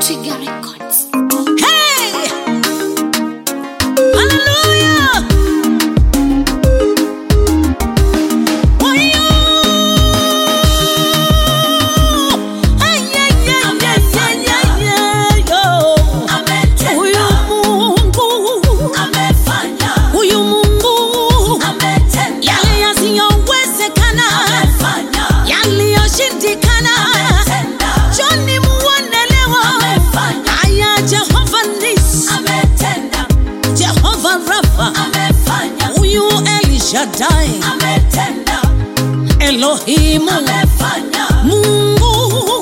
Trigger Records. Hey! Hallelujah! Wayo! Ay, ay, ay, ay, ay, ay, ay, yo. Huyu Mungu, huyu Mungu, yale yasiyowezekana, yaliyoshindikana, Joni muonelewa. Aya, Jehova Nisi, Jehova Rafa, huyu El Shaddai, Elohimu, Mungu,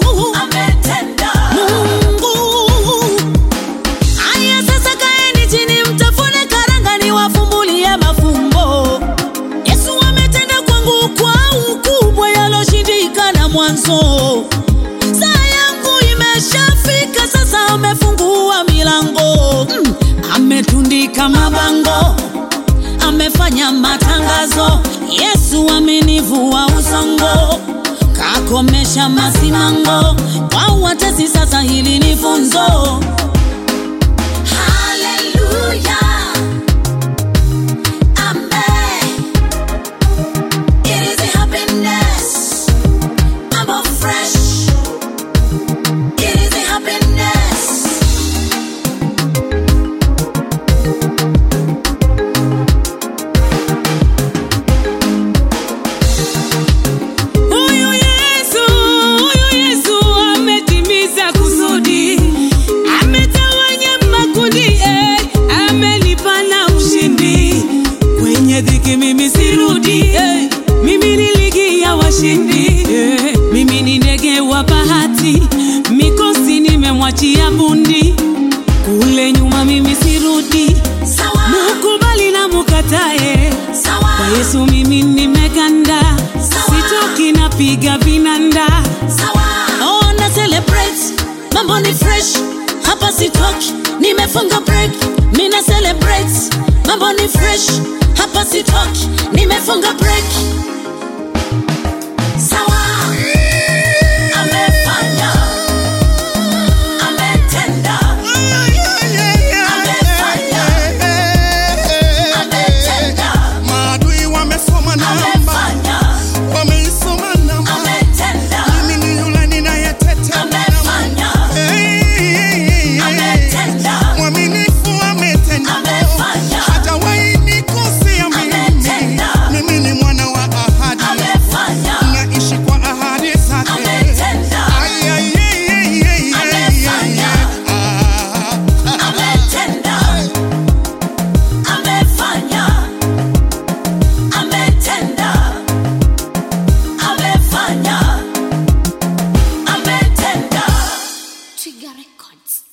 Mungu. Aya, sasa kaeni chini, mtafune karanga, niwafumbulie mafumbo. Yesu ametenda kwangu kwa ukubwa yaloshindikana mwanzo. Saa yangu imeshafika sasa, amefungua milango mm. Ametundika mabango, amefanya matangazo. Yesu amenivua usongo, kakomesha masimango. Kwa watesi sasa, hili ni funzo. Hallelujah. Amen. It is a happiness. I'm all fresh. It is a happiness. Huyu Yesu, huyu Yesu ametimiza kusudi, ametawanya makundi, eh, amenipa na ushindi. Kwenye dhiki mimi sirudi, eh, mimi ni ligi ya washindi, eh, mimi ni ndege wa bahati, mikosi nimemwachia bundi, kule nyuma mimi sirudi, Sawa. mukubali na mukatae Sawa. kwa Yesu mimi nimeganda, sitoki napiga vinanda. Sawa. Oh, na celebrate, mambo ni fresh, hapa sitoki, nimefunga break. Mina celebrate, mambo ni fresh, hapa sitoki, nimefunga break. Sawa. Amefanya. Ametenda. Amefanya. Ametenda. Maadui wamesoma namba, Amefanya. wameisoma namba. Ametenda. Mimi ni yule ninayeteta namba. Amefanya. Hey, Ametenda. mwaminifu ametenda. Amefanya. Hajawahi nikosea mimi. Ametenda. Mimi ni mwana wa ahadi, Amefanya. naishi kwa ahadi zake. Ametenda. Ay, ay, ay, ay, ay, ay, Amefanya. ah. Ametenda. Amefanya. Ametenda. Amefanya. Ametenda. Trigger Records.